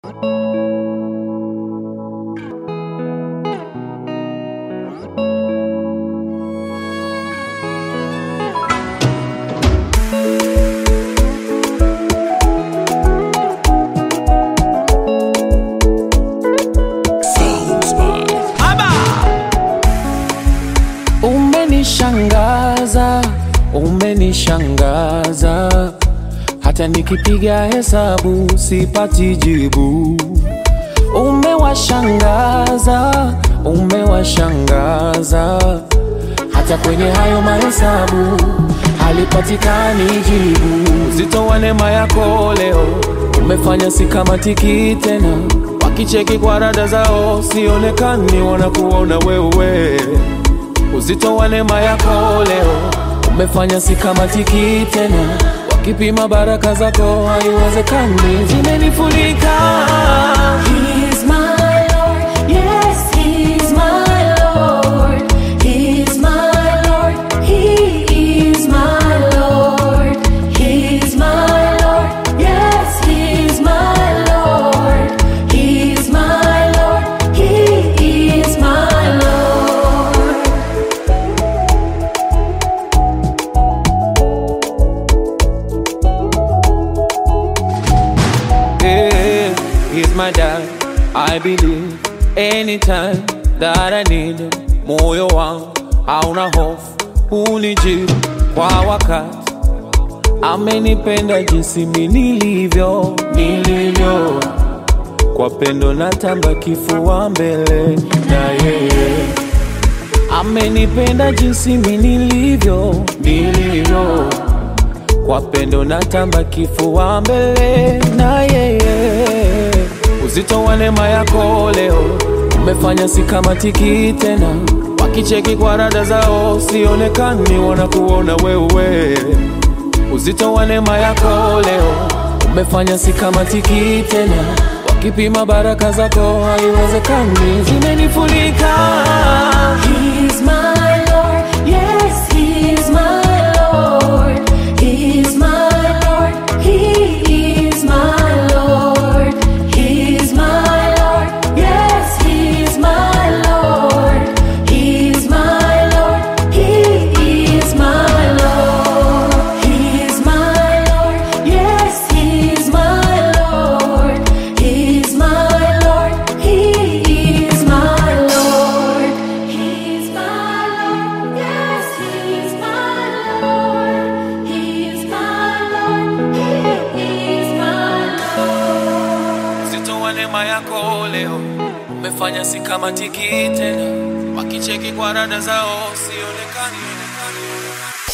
Umenishangaza, umenishangaza, hata nikipiga hesabu sipati jibu. Umewashangaza, umewashangaza, hata kwenye hayo mahesabu halipatikani jibu. Uzito wa neema yako leo umefanya sikamatiki tena, wakicheki kwa rada zao sionekani, wanakuona wewe Uzito wa neema yako leo umefanya sikamatiki tena, wakipima baraka zako haiwezekani, zimenifunika. He's my Lord, yes, He's my Lord. He's my Lord, He is my Lord. He's my Lord, yes, He's my Lord. He's my Lord, He is my Lord. Yeah, he's my dad. I believe anytime that I need him. Moyo wangu hauna hofu, unijibu kwa wakati. Amenipenda jinsi mi nilivyo, nilivyo kwa pendo natamba kifua mbele na yeye amenipenda jinsi mi nilivyo, nilivyo kwa pendo natamba kifua mbele na yeye. Uzito wa neema yako leo umefanya sikamatiki tena, wakicheki kwa rada zao sionekani, wanakuona wewe. Uzito wa neema yako leo umefanya sikamatiki tena, wakipima baraka zako haiwezekani, zimenifunika. He's my Lord, yes, He's my Lord. He's my Lord, He is my Lord. He's my Lord, yes, He's my Lord. He's my Lord, He is my Lord. He's my Lord, yes, He's my Lord. He's my Lord, He is my Lord. He's my Lord, yes, He's my Lord. He's my Lord, He is my Lord. Uzito wa neema yako leo umefanya sikamatiki tena, wakicheki kwa rada zao sionekani.